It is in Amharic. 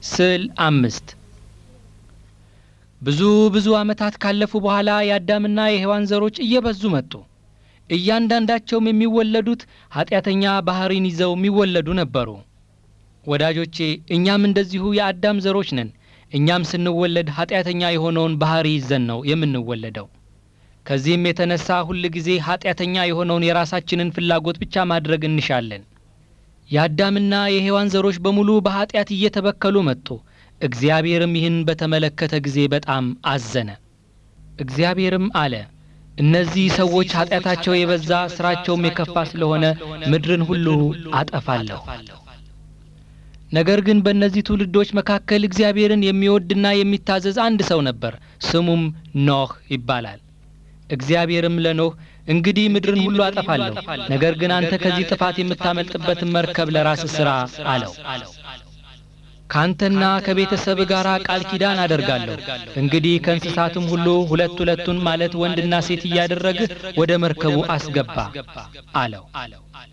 ስዕል አምስት ብዙ ብዙ ዓመታት ካለፉ በኋላ የአዳምና የሔዋን ዘሮች እየበዙ መጡ። እያንዳንዳቸውም የሚወለዱት ኀጢአተኛ ባሕሪን ይዘው የሚወለዱ ነበሩ። ወዳጆቼ እኛም እንደዚሁ የአዳም ዘሮች ነን። እኛም ስንወለድ ኀጢአተኛ የሆነውን ባሕሪ ይዘን ነው የምንወለደው። ከዚህም የተነሳ ሁል ጊዜ ኀጢአተኛ የሆነውን የራሳችንን ፍላጎት ብቻ ማድረግ እንሻለን። የአዳምና የሔዋን ዘሮች በሙሉ በኀጢአት እየተበከሉ መጡ። እግዚአብሔርም ይህን በተመለከተ ጊዜ በጣም አዘነ። እግዚአብሔርም አለ፣ እነዚህ ሰዎች ኀጢአታቸው የበዛ ሥራቸውም የከፋ ስለሆነ ምድርን ሁሉ አጠፋለሁ። ነገር ግን በእነዚህ ትውልዶች መካከል እግዚአብሔርን የሚወድና የሚታዘዝ አንድ ሰው ነበር። ስሙም ኖህ ይባላል። እግዚአብሔርም ለኖህ እንግዲህ ምድርን ሁሉ አጠፋለሁ፣ ነገር ግን አንተ ከዚህ ጥፋት የምታመልጥበትን መርከብ ለራስህ ሥራ አለው። ካንተና ከቤተሰብ ጋር ቃል ኪዳን አደርጋለሁ። እንግዲህ ከእንስሳትም ሁሉ ሁለት ሁለቱን ማለት ወንድና ሴት እያደረግህ ወደ መርከቡ አስገባ አለው።